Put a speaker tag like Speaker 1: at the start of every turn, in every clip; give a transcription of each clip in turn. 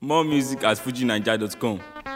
Speaker 1: More music at fujinaija.com.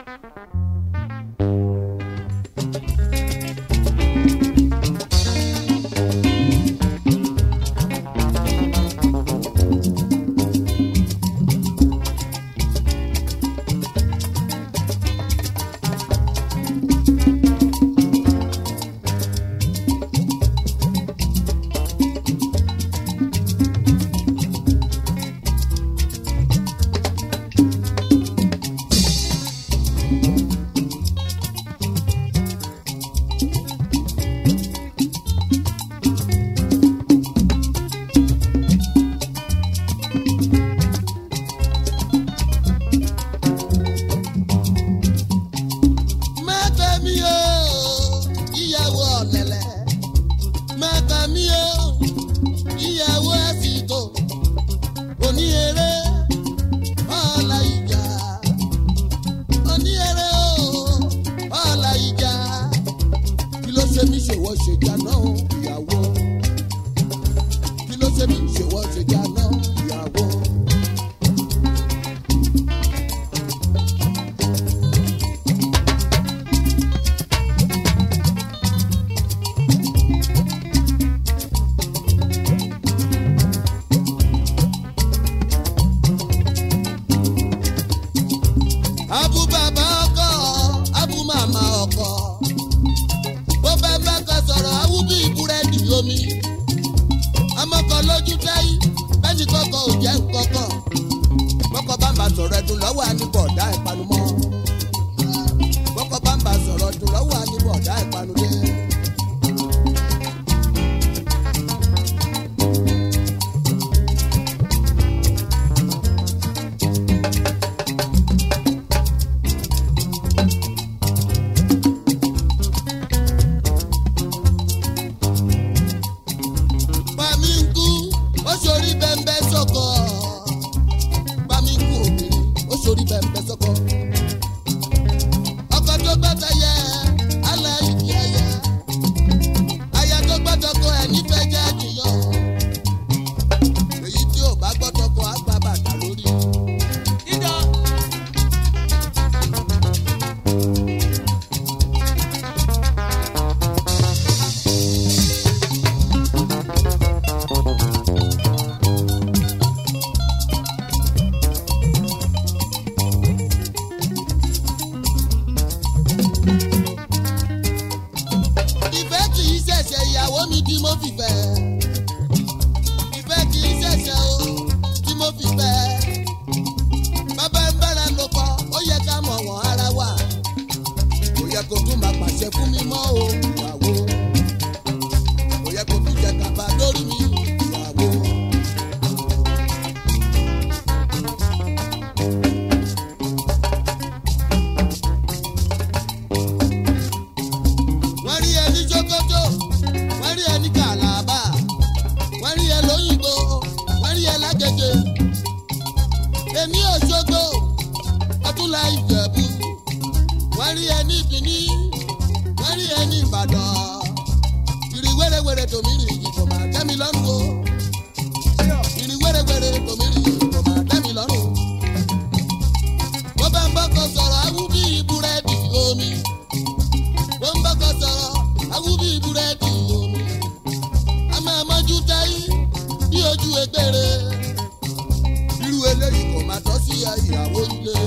Speaker 2: má gbà mí o ìyàwó ọ̀lẹ̀lẹ̀ má gbà mí o ìyàwó àsìkò òní eré ọ̀la ìjà òní eré o ọ̀la ìjà kí ló ṣe mí ṣèwọ́ ṣèjà náà ìyàwó kí ló ṣe mí ṣèwọ́ ṣèjà náà ìyàwó. abu bàbá ọkọ abu màmá ọkọ bó bá bá kan sọ̀rọ̀ awu bí búrẹ́dì omi ọmọkọ lójú táyì bẹ́ẹ̀ni kọ́kọ́ ò jẹ́ nkọ́kọ́ bọ́kọ̀ bá ń bá sọ̀rọ̀ ẹ̀dùn lọ́wọ́ àníbọ̀dá ìpanumọ́ bọ́kọ̀ bá ń bá sọ̀rọ̀ ẹ̀dùn lọ́wọ́ àníbọ̀dá ìpanudé. Bàmí ń kú, ó ṣorí bẹ́ńbẹ́ sọ́kọ̀. Bàmí ń kú obìnrin, ó ṣorí bẹ́ńbẹ́ sọ́kọ̀. Ọkọ tó gbọ́dọ̀ yẹ, aláìní ẹyẹ. Aya tó gbọ́dọ̀ kọ ẹ̀ nífẹ̀ẹ́ jẹ́ àjùyàn. Èyí tí ò bá gbọ́dọ̀ kọ àgbà bàtà lórí. Ìjọ. ìfẹ́ kì í ṣẹ̀ṣẹ̀ ìyàwó mi tí mo fi fẹ́. ìfẹ́ kì í ṣẹ̀ṣẹ̀ o tí mo fi fẹ́. bàbá ń bára lò pọ̀ ó yẹ ká mọ̀ wọ́n ara wa. kò yẹ kó tún máa pàṣẹ fún mi mọ́ o ìyàwó. kò yẹ kó tún jẹ kàbá lórí mi ìyàwó. wọ́n rí ẹni jókòtò wọ́n rí ẹni kàlàbà wọ́n rí ẹ lóyìnbó wọ́n rí ẹ lágẹ̀dẹ̀ èmi òṣogbo ọdúnlá ìjẹ̀bú wọ́n rí ẹ ní ìbíní wọ́n rí ẹ ní ìbàdàn ìrì wérewère tòmí rì yìí kò máa tẹ́ mi lọ́rùn o ìrì wérewère tòmí rì yìí kò máa tẹ́ mi lọ́rùn bó bá ń bọ́kọ sọ̀rọ̀ awú bí búrẹ́dì omi wọ́n ń bọ́kọ sọ̀rọ̀ awú bí búrẹ́dì omi. a máa mọ́jú táyé bí ojú egbére. irú eléyìí kò máa tọ́ sí ìyàwó ilé.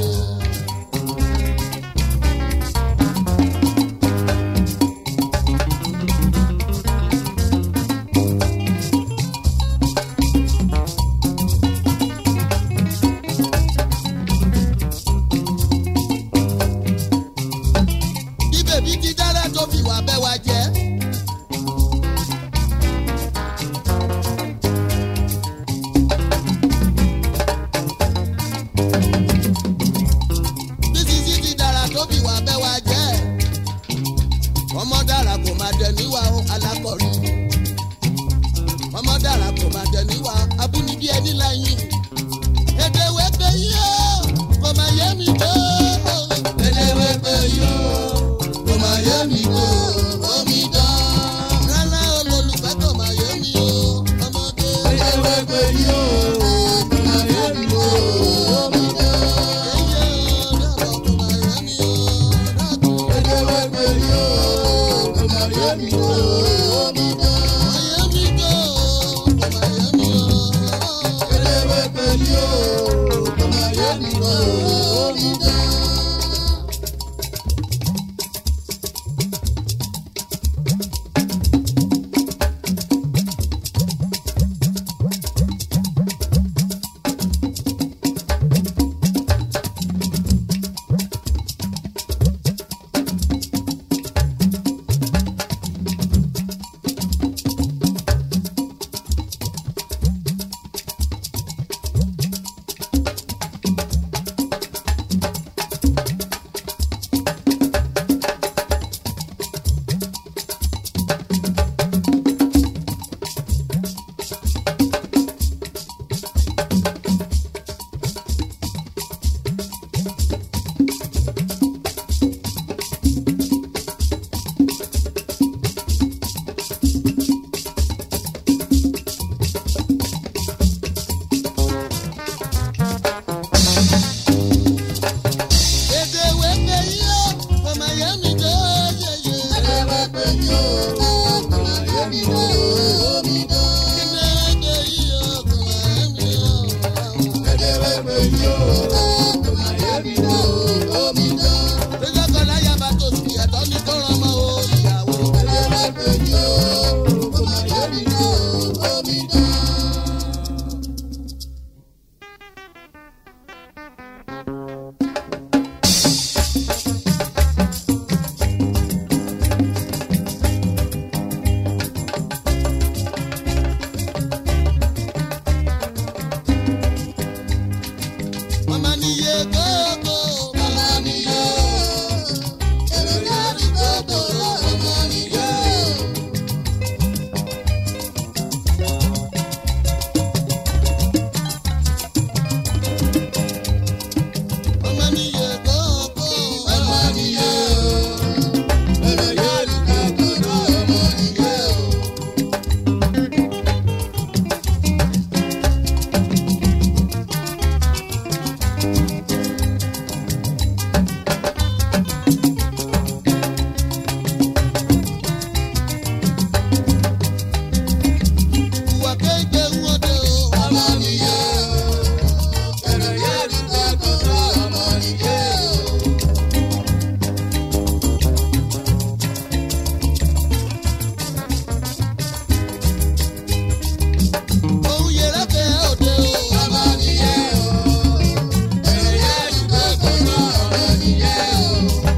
Speaker 2: bí bèbí ti dára tó fi wà bẹ́ wa jẹ́. Èdè wẹ́pẹ́ yìí ó, ọmọ yẹn mi tó yẹyẹ. Èdè wẹ́pẹ́ yìí ó, ọmọ yẹn mi tó omi tó. Èdè wẹ́pẹ́ yìí ó, ọmọ yẹn mi tó. Èdè wẹ́pẹ́ yìí ó, ọmọ yẹn mi tó omi tó. Lọ́jọ́ kan láyà bá tó sí ẹ̀tọ́ ní kó rán ọmọ o ìyàwó. Èdè wẹ́pẹ́ yìí ó, ọmọ yẹn mi tó omi tó. Mama niye koko, mama niye. Ẹlẹ́yà rí koko, mama niye. Mama niye koko, mama niye. Ẹlẹ́yà rí koko, mama niye. Ìwà kéde wọ́dẹ o. Ọmọ nìyẹn o. Ẹ̀rọ yẹn rí kọ́kọ́ tó ọmọ nìyẹn o. Ohun yẹrẹ kẹ́ òde o. Ọmọ nìyẹn o. Ẹ̀rọ yẹn rí kọ́kọ́ tó ọmọ nìyẹn o.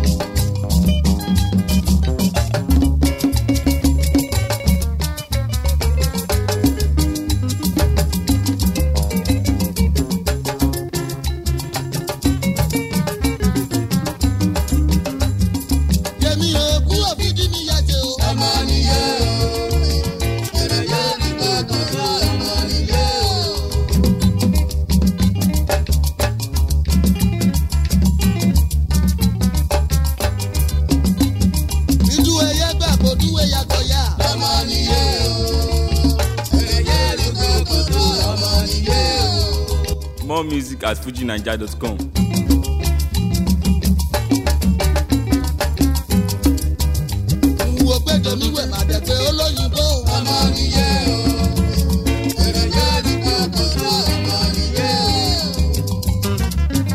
Speaker 2: Yẹmi o, kú òfìdí mi yá ṣe o. Ọmọ nìyẹn o. Ẹ̀rọ yẹn rí kọ́kọ́ tó ọmọ nìyẹn o. Ìdú ẹyẹ gbà kó dúwé yàtọ̀ yá. Ọmọ nìyẹn o. Ẹ̀rọ yẹn rí kọ́kọ́ tó ọmọ nìyẹn o.
Speaker 1: More music at fujinaija.com.
Speaker 2: Wo gbẹ́jọ mi wẹ̀ máa dẹ̀ pé olóyìnbó. Ọmọ nìyẹn o. Ẹ̀rọ yẹn rí kọ́kọ́ tó ọmọ nìyẹn o.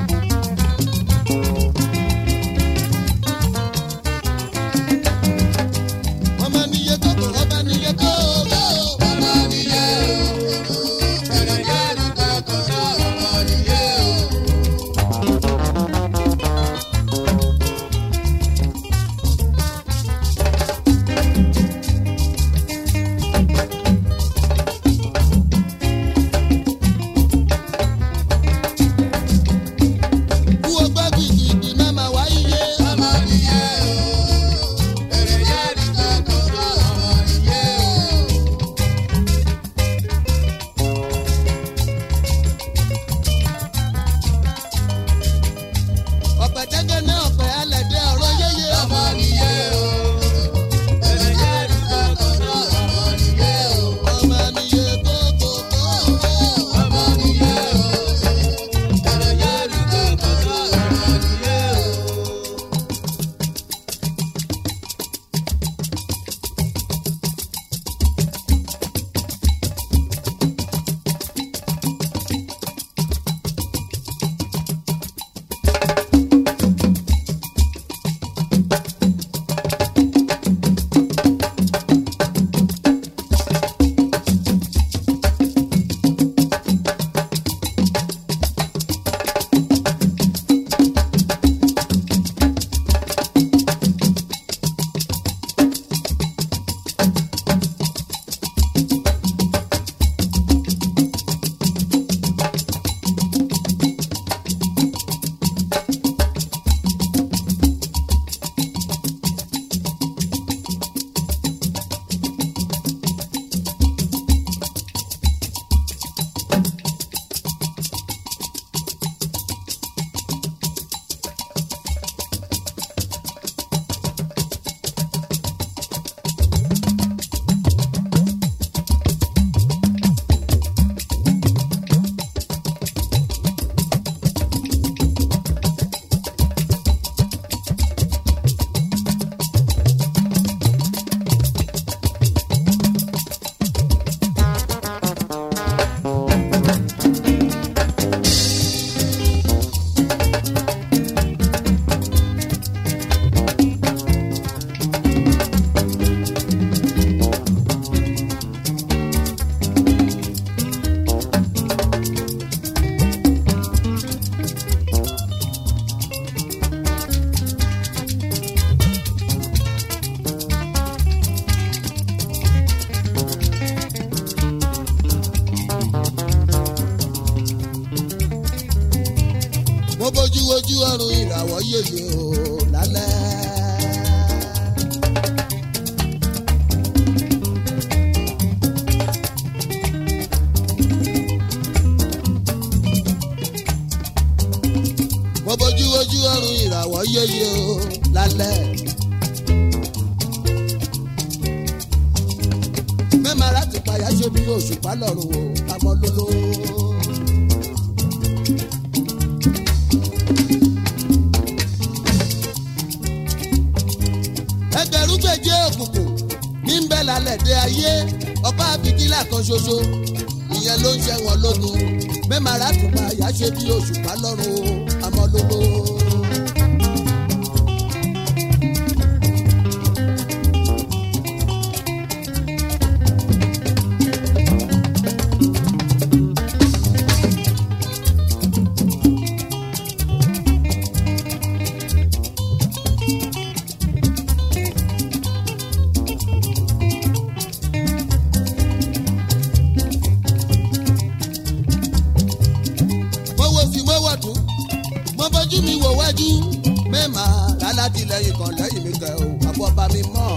Speaker 2: Ọmọ nìyẹn kọ́kọ́, ọba nìyẹn kọ́kọ́. Ọmọ nìyẹn o. Ẹ̀rọ yẹn rí kọ́kọ́ tó ọmọ nìyẹn o. bójú ojú ọrùn ìràwọ̀ yèyé o lálẹ́. mo bójú ojú ọrùn ìràwọ̀ yéye o lálẹ́. mẹ́màá láti payá ṣe bí òṣùpá lọ́rùn o amọ́lóló. ẹgbẹ̀rún gbèjé òkùnkùn ní ń bẹ lálẹ́ dé ayé ọba àbíkílà kan ṣoṣo ìyẹn ló ń ṣe wọn lógun mẹ́màrà tún bá yá ṣe bí òṣùpá lọ́rùn o amọ́lógó. mo wo sí mo wọ̀ tún mo bójú mi wò wájú mẹ́mà lálátìlẹ́yìn kan lẹ́yìn mi kẹ́ o àbọ̀bá mi mọ̀.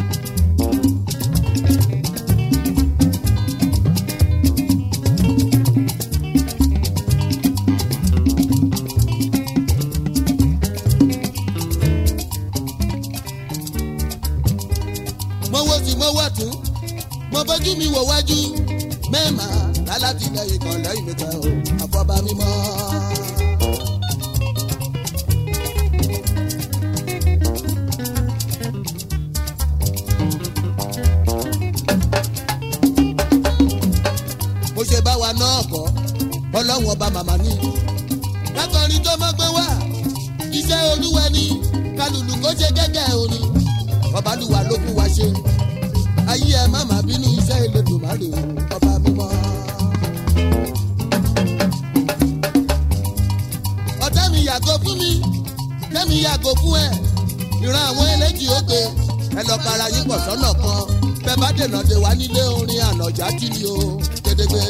Speaker 2: mo wo sí mo wọ̀ tún mo bójú mi wò wájú mẹ́mà lálátìlẹ́yìn kan lẹ́yìn mi kẹ́ o àbọ̀bá mi mọ̀. mo ṣe bá wa náà kọ́ ọlọ́run ọba màmá ní. lákọrin tó mọ́ gbé wá iṣẹ́ olúwa ni kálùlù kó ṣe gẹ́gẹ́ orin ọbalùwà ló kú wa ṣe ayé ẹ má má bínú iṣẹ́ Elédùmarè o ọba mímọ́. ọ̀tá mi yàgò fún mi kẹ́mi yàgò fún ẹ ìran àwọn eléjì ó gbé ẹ lọ para yín pọ̀ sọ́nà kan bẹ́ẹ̀ bá dènà dé wá nílé orin ànàjà tí ni o gédégbé.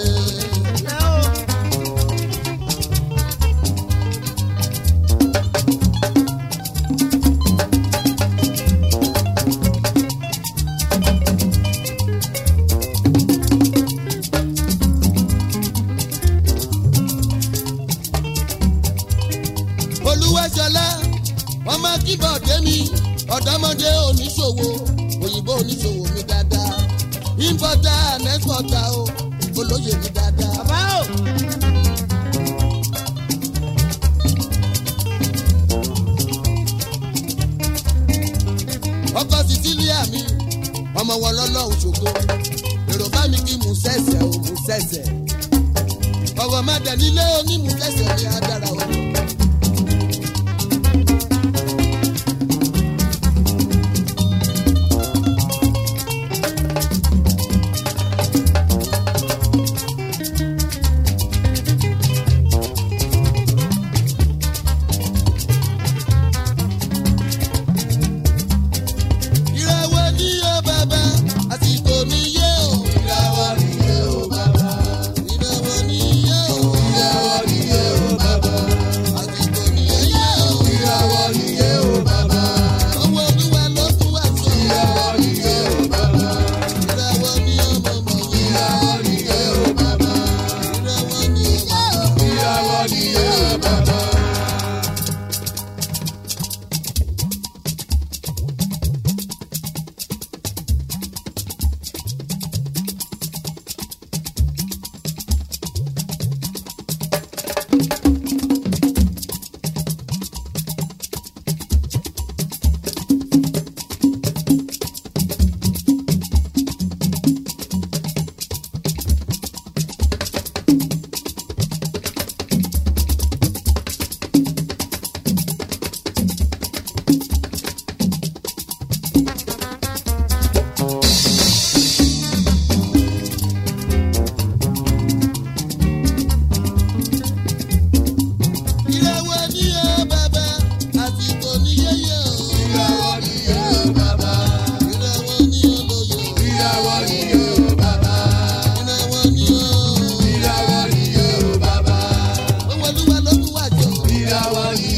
Speaker 2: olúwẹ́sọlá ọmọ kíbọ̀dé mi ọ̀dọ́mọdé oníṣòwò òyìnbó oníṣòwò mi dáadáa importer and exporter o olóyè mi dáadáa. bàbá o. ọkọ sicilia mi ọmọ wọn lọ́lọ́run ṣògo èrò bá mi kí mú sẹ́sẹ̀ o mú sẹ́sẹ̀ ọ̀rọ̀ má dẹ̀ nílé onímú sẹ́sẹ̀ ní adára o. ìràwọ̀ ni yóò bàbá àsìkò ni yóò. ìràwọ̀ ni yóò bàbá. ìràwọ̀ ni yóò. ìràwọ̀ ni yóò bàbá.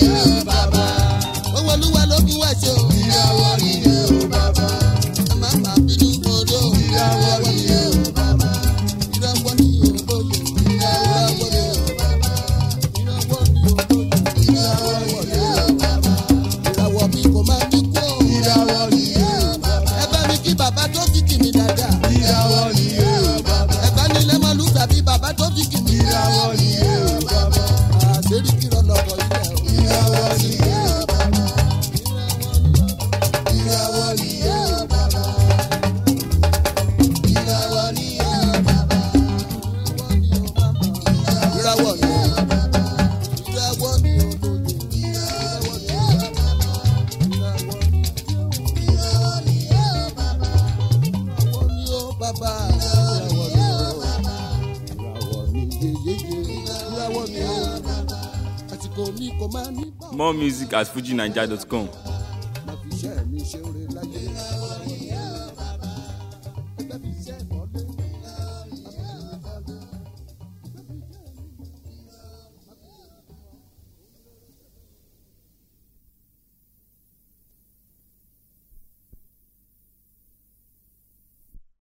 Speaker 2: nìyẹn bàbá. owó olúwa ló fi wá ṣe o. ìràwọ̀ nìyẹn bàbá. ẹ má má bínú mọ́dọ̀. ìràwọ̀ nìyẹn bàbá. ìràwọ̀ nìyẹn bóyè. ìràwọ̀ nìyẹn bàbá. ìràwọ̀ nìyẹn bóyè. ìràwọ̀ nìyẹn bàbá. ìràwọ̀ mi kò máa ní kú o. ìràwọ̀ nìyẹn bàbá. ẹ bá mi kí bàbá tó fi kì mí dáadáa. ìràwọ̀ nìyẹn bàbá. ẹ bá nílẹ̀ máa lù tàbí bàbá tó fi kì mí. ìràwọ̀ nìyẹn bàbá. àṣírí kìrọ̀ lọ́kọ̀ ilẹ̀ o. ìràwọ̀ nìyẹn bàbá. ìràwọ̀ nìyẹn bàbá. ìràwọ̀ nìyẹn bàbá. ìràwọ̀ nìyẹn bàbá. ìràwọ̀ nìyẹn lóye. ìràwọ̀ nìyẹn bàbá. ìràwọ̀ nìyẹn bàbá. ìràwọ̀ nìyẹn bàbá. ìràwọ̀ nìyẹn bàbá. ìràwọ̀ nìyẹn yéye. ìràwọ̀ nìyẹn bàbá. àsìkò mi kò máa ní bá
Speaker 1: More music at fujinaija.com.
Speaker 2: máa fi iṣẹ́ mi ṣe oore láyé.